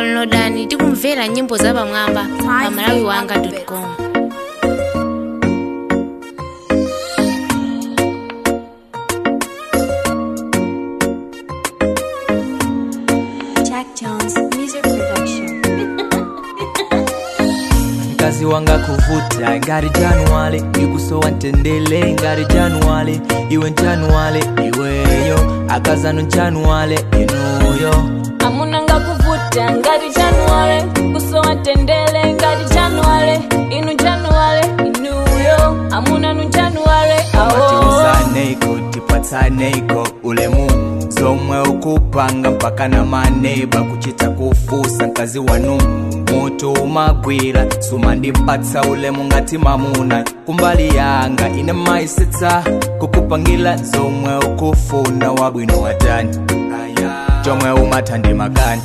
downloadani tikumvera nyimbo zapamwamba pa malawi wanga com Jack Jones Music Production. mkazi wanga kuvuta ngari januwale ikusowa ntendele ngari januwale iwe njanuwale iweyo akazano njanuwale inuyo amunanga kuvuta ngati januwale kusowa tendele ngati januwale inu januwale inuyo amunanu januwale awo tiuzaneiko tipatsaneiko ulemu zomwe ukupanga mpaka na maneba kuchita kufusa mkazi wanu moto umagwira sumandipatsa ulemu ngati mamuna kumbali yanga ine maisetsa kukupangila zomwe ukufuna wabwino watani chomwe umathandi makani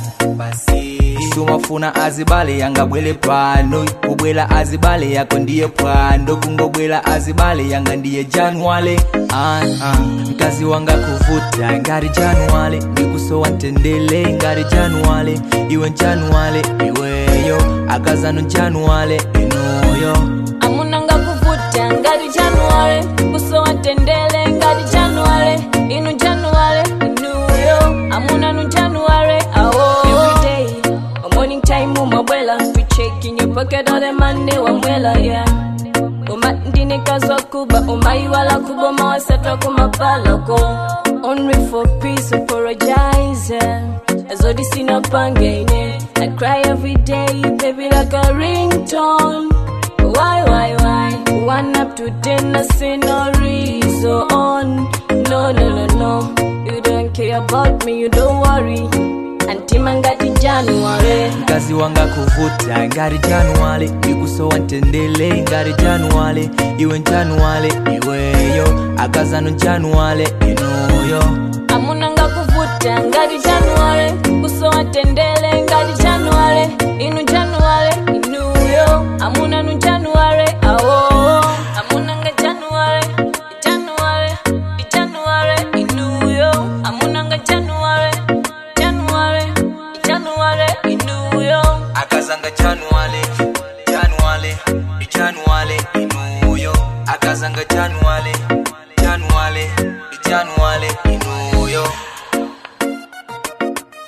sumafuna azibale yanga bwele pano kubwela azibale yako ndiye pwando kungobwela azibale yanga ndiye januwale ah, ah. mkazi wanga kuvuta ngari januwale ndikusowa ntendele ngari januwale iwe njanuwale iweyo akazano njanuwale inuyo amunanga kuvuta ngati januwale kusowa tendele ngati januwale inu januwale inuyo amunanu januwale awo everyday a morning time umabwela we checking your pocket all the money wamwela yeah uma ndinekazwa kuba umaiwala kuboma wasatwa kumapalako only for peace apologize azodi sina pangaine i cry every day baby like a ringtone why why why one up to ten I see no reason no no no no you don't care about me you don't worry antima ngati january mkazi wanga kuvuta ngari januwale ikusowa ntendele ngari januwale iwe njanuwale iweyo akazano njanuwale inuyo amunanga kuvuta ngati januwale kusowa tendele ngati januwale inu januwale inuyo amunanu januwale awo amunanga januwale januwale januwale inuyo amunanga januwale januwale januwale inuyo akazanga januwale januwale januwale inuyo akazanga januwale januwale januwale inuyo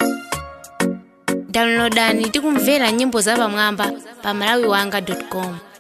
downloadani tikumvera nyimbo zapamwamba pa malawi wanga com